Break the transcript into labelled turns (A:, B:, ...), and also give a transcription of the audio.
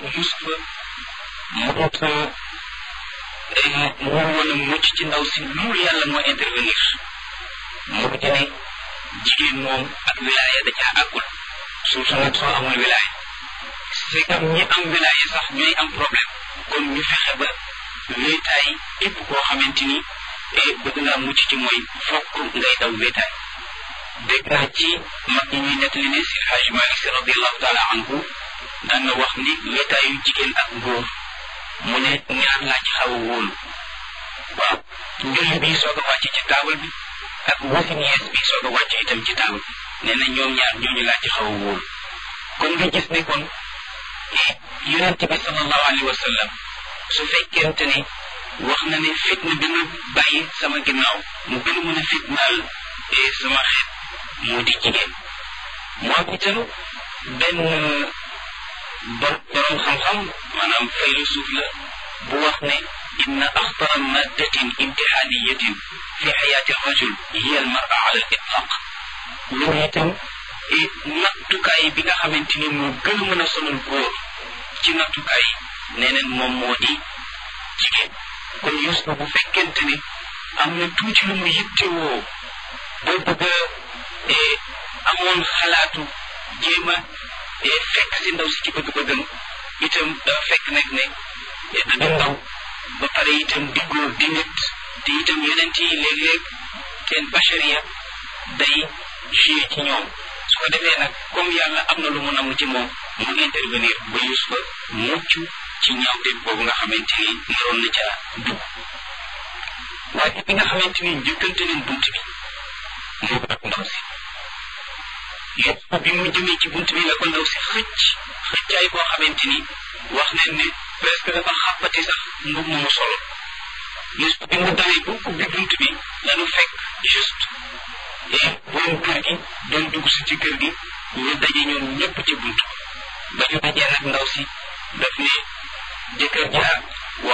A: Yusufa mënut mu woon a mucc ci ndaw si loolu yàlla moo intervenir mu di ne jigéen moom ak wilaaya da caa àggul surtout nag soo amul wilaaya c'est comme ñi am wilaaya sax ñooy am problème kon ñu fexe ba wéetaay képp koo xamante ni bëgg ngaa mucc ci mooy fokk ngay daw wéetaay dégg naa ci mag ñi ñuy nettali ne si Hajj Malik Si radiallahu taala anhu daan na wax ni wéetaayu jigéen ak góor mu ne ñaar laa ci xaw a wóolu waaw njulli bi soog a wàcc ci taabal bi ak wasin yees bi soog a wàcc itam ci taabal bi nee na ñoom ñaar ñooñu laa ci xaw a wóolu kon nga gis ne kon yonent bi sallallahu alayhi wa sallam su fekkente ne wax na ne fitna bi ma bàyyi sama ginnaaw mu gën a mën a fitnaal sama xeet moo di jigéen moo itam benn borom xam-xam maanaam faylusuuf la bu wax ne inna axtara maddatin imtixaaniyatin fi xayaati rajul hiya al mara ala al itlaq loolu itam nattukaay bi nga xamante ni moo gën a mën a sonal góor ci nattukaay nee neen moom moo di jigéen kon Yuusufa bu fekkente ne am na tuuti lu mu yittewoo boo bëgg a amoon xalaatu jéem a fekk si ndaw si ci bëgg-bëggam itam dafa fekk nag ne da ndaw ba pare itam di góor di nit te itam yonent yi léeg-léeg seen bachariya day joué ci ñoom su ko defee nag comme yàlla am na lu mu namm ci moom mu intervenir ba Yuusufa mucc ci ñaawteef boobu nga xamante ni naroon na ca dugg waaye bi nga xamante ni njëkkante nañ bunt bi moo ak ndaw si Yuusufa bi mu jëmee ci bunt bi la ko ndaw si xëcc xëccaay boo xamante ni wax nañ ne presque dafa xàppati sax mbub mu mu solo Yuusufa bi mu dawee bu ubbi bunt bi lanu fekk juste et borom kër gi doon dugg si ci kër gi ñu daje ñoom ñëpp ci bunt ba ñu dajee nag ndaw si daf ne jëkkër ja